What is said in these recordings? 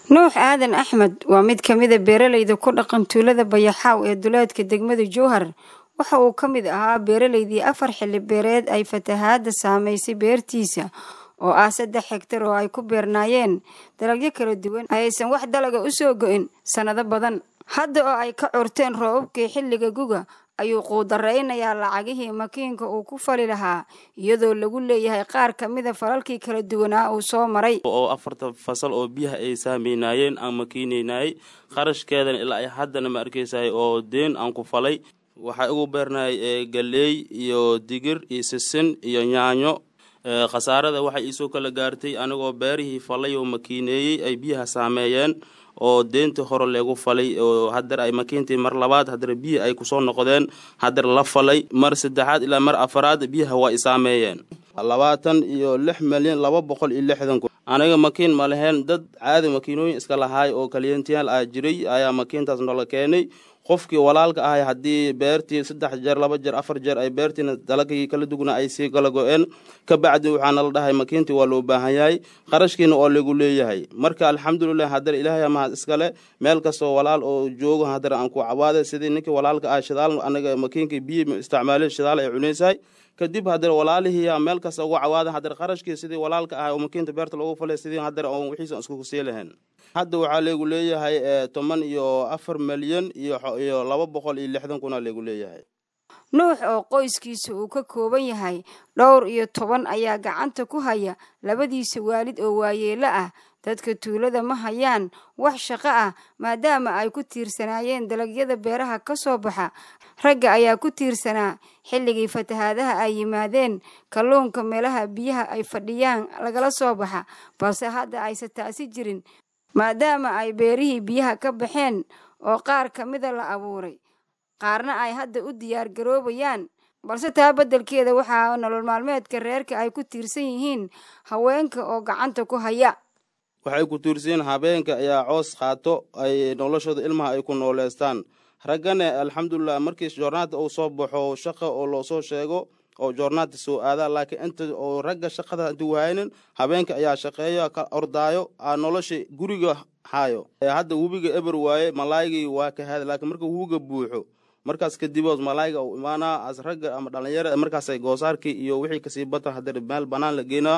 nuux aadan axmed waa mid ka mida beeralayda ku dhaqan tuulada bayaxaaw ee duleedka degmada jowhar waxa uu ka mid ahaa beeralaydii afar xilli beereed ay fatahaadda saamaysay beertiisa oo ah saddex hegtar oo ay ku beernaayeen dalagyo kala duwan ayaysan wax dalaga u soo go-in sannado badan hadda oo ay ka curteen roobabkii xilliga guga ayuu quudaraynayaa lacagihii makiinka uu ku fali lahaa iyadoo lagu leeyahay qaar ka mida falalkii kala duwanaa uu soo maray oo afarta fasal oo biyaha ay saameynaayeen aan makiinaynaayey qarashkeedana ilaa ay haddana ma arkaysahay oo deen aan ku falay waxaa ugu beernahay galeey iyo digir iyo sisin iyo yaanyo khasaarada waxay iisoo kala gaartay anigoo beerihii falay oo makiineeyey ay biyaha saameeyeen oo deentii hore leegu falay oo haddar ay makiintii mar labaad haddar biyi ay kusoo noqdeen haddar la falay mar saddexaad ilaa mar afaraad biyaha waa i saameeyeen labaatan iyo lix milyan laba boqol iyo lixdan kun aniga makiin ma laheen dad caadi makiinooyin iska lahaay oo kaliyentiyaal ah jiray ayaa makiintaas noola keenay qofkii walaalka ahay haddii beertii saddex jeer laba jeer afar jeer ay beertiina dalagii kala dugna ay sii kala go-een ka bacdi waxaana la dhahay makiintii waa loo baahan yahay qarashkiina oo lagu leeyahay marka alxamdulilah haddar ilaahay mahad iskale meel kastoo walaal oo joogo haddar aan ku cawaada sidii ninkii walaalka ah shidaal anaga makiinkii biyi isticmaalin shidaal ay cunaysahay kadib haddar walaalihii meel kasta ugu cawaada haddar qarashkii sidii walaalka ah oo makiinta beerta loogu falay sidii haddar oo wixiisa isku sii lahayn hadda waxaa leegu leeyahay toban iyo afar milyan iyo laba boqol iyo lixdan kuna leegu leeyahay nuux oo qoyskiisa uu ka kooban yahay dhowr iyo toban ayaa gacanta ku haya labadiisa waalid oo waayeelo ah dadka tuulada ma hayaan wax shaqo ah maadaama ay ku tiirsanaayeen dalagyada beeraha ka soo baxa ragga ayaa ku tiirsanaa xilligii fatahaadaha ay yimaadeen kalluunka meelaha biyaha ay fadhiyaan lagala soo baxa balse hadda aysan taasi jirin maadaama ay beerihii biyaha ka baxeen oo qaar ka mida la abuuray qaarna ay hadda u diyaar garoobayaan balse taa beddelkeeda waxaa nolol maalmeedka reerka ay ku tiirsan yihiin haweenka oo gacanta ku haya waxay ku tiirsan habeenka ayaa coos qaato ay noloshooda ilmaha ay ku nooleystaan raggana alxamdulilah markii joornaada uu soo baxo shaqa oo loosoo sheego oo joornaada soo aada laakiin inta oo ragga shaqada intu wahaynin habeenka ayaa shaqeeyo ka ordaayo nolosha guriga hayo hadda webiga eber waaye malaaygii waa ka hada laakiin marka webiga buuxo markaas kadibood malaayga u imaanaa as ragga ama dhalinyara markaasay goosaarkii iyo wixii kasii bata haddana meel banaan la geenaa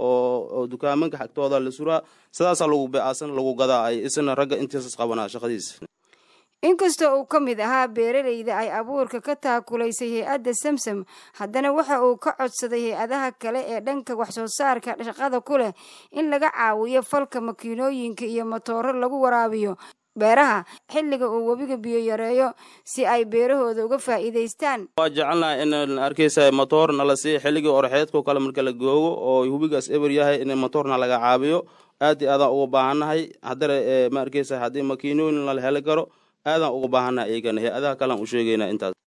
oo dukaamanka xagtooda la suraa sidaasaa lagu beecasan lagu gadaa ay isna ragga intiisas qabanaa shaqadiisa inkastoo uu ka mid ahaa beeralayda ay abuurka ka taakulaysay hay-adda samsam haddana waxa uu ka codsaday hay-adaha kale ee dhanka waxsoo saarka shaqada ku leh in laga caawiyo falka makiinooyinka iyo matooro lagu waraabiyo beeraha xilliga uu webiga biyo yareeyo si ay beerahooda uga faa'iidaystaan waa jecelnahay in arkaysa matoor nala sii xilligii orxeedkao kale marka la googo oo webigaas eber yahay in matoorna laga caabiyo aad i aadaan uga baahannahay haddana ma arkaysa haddii makiinooyin lala heli karo aadaan uga baahannahay iyagana hay-adaha kalean u sheegaynaa intaas